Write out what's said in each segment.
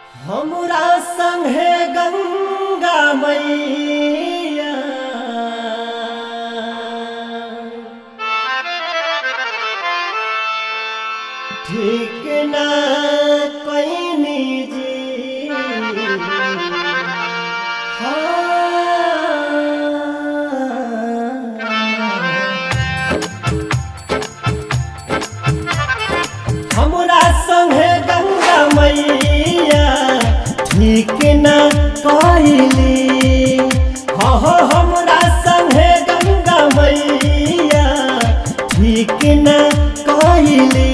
हमरा संगे गंगा मैया ठीक ना कैनी जी हाँ हमरा संगे गंगा मैया ठीक न कहली हो हो हमरा संगे गंगा मैया ठीक न कहली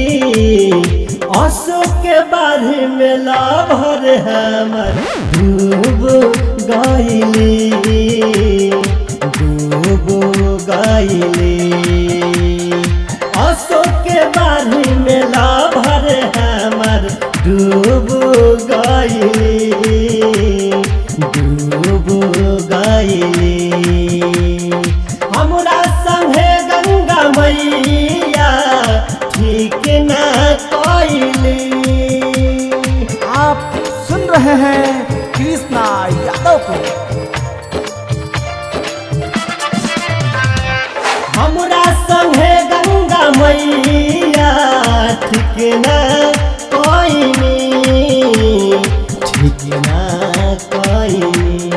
अशोक के बारे में लाभर हमर डूब गईली डूब गईली अशोक के बारी में लाभर हमर डूब गईली डूब गईली हमरा संगे गंगा मैया ठीक ना कईली आप सुन रहे हैं कृष्णा यादव को हमरा संगे गंगा मैया ठीक ना कईनी ठीक ना कईनी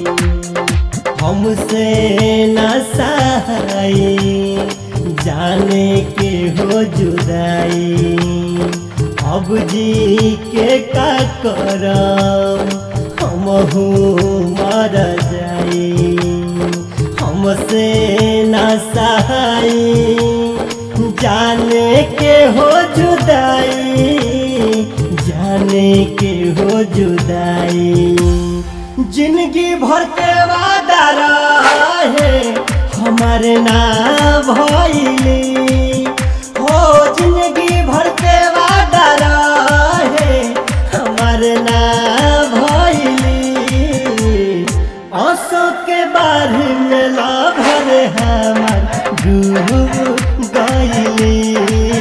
हमसे न सहाई जाने के हो जुदाई अब जी के का करम हमहू मर जाई हमसे न सहाई जाने के हो जुदाई जाने के हो जुदाई जिंदगी भर के वादा रहे हमारे ना भइली हो जिंदगी भर के वादा रहे हमारे ना भइली आंसू के बारे में लाभर हमार डूब गईली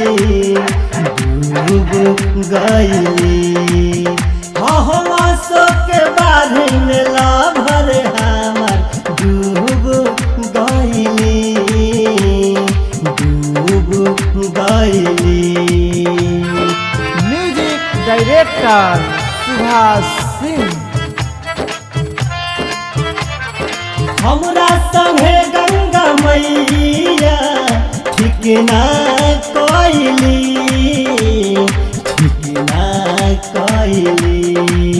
डूब गईली हाँ हम आंसू के बारे में लाभर हमार डूब गईली डूब गईली म्यूजिक डायरेक्टर सुभाष सिंह हमरा संगे गंगा मैया ठीक ना कइली ठीक ना कइली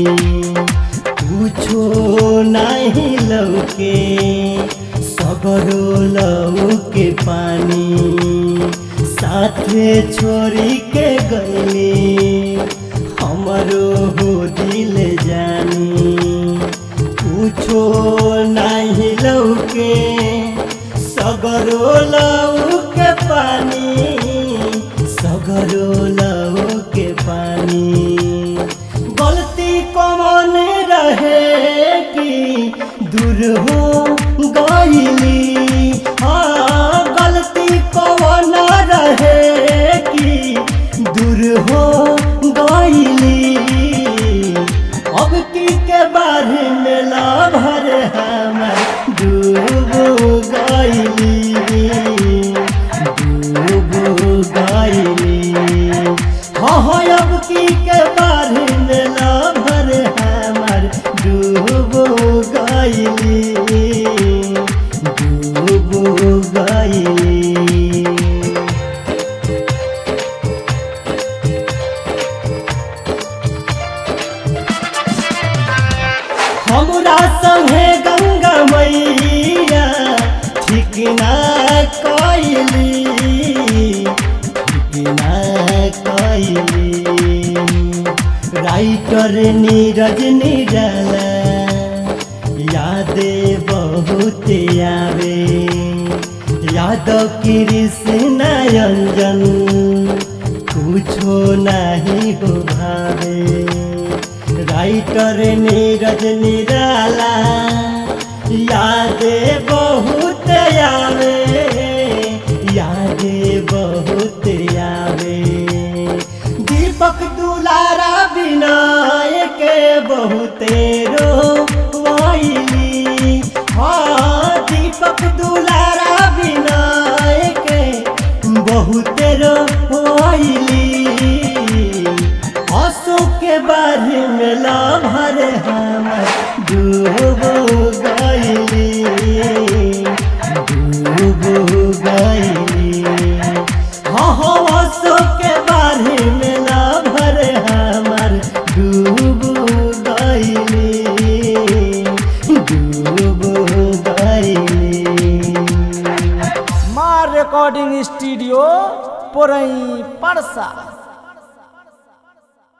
कुछो नहीं लौके सगरो लौके पानी साथे छोड़ी के गईली हमरो हो दिल जानी कुछो नहीं लौके सगरो लौके पानी सगरो लौके पानी गलती कौन रहे कि दूर हो गईली हाँ गलती कौन रहे कि दूर हो गईली अब की के बारे में लाभर हमर डूब गईली डूब गईली हाँ हाँ अब की के बारे में लाभर हमर डूब गईली डूब गईली हमरा संगे गंगा मैया ठीक ना कइली ठीक ना कइली राइटर नीरज निराला यादे बहुत आवे याद कृष्ण अंजन कुछो नहीं हो भावे राइटर नीरज निराला यादे बहुत आवे यादे बहुत आवे दीपक दुलारा विनायक बहुते रोइली हाँ दीपक दुलारा विनायक बहुते रोइली आंसू के बारे में लाभर हमर डूब गईली डूब गईली हाँ हाँ आंसू के बारे में लाभर हमर डूब गईली डूब गईली माँ रिकॉर्डिंग स्टूडियो पुरई परसा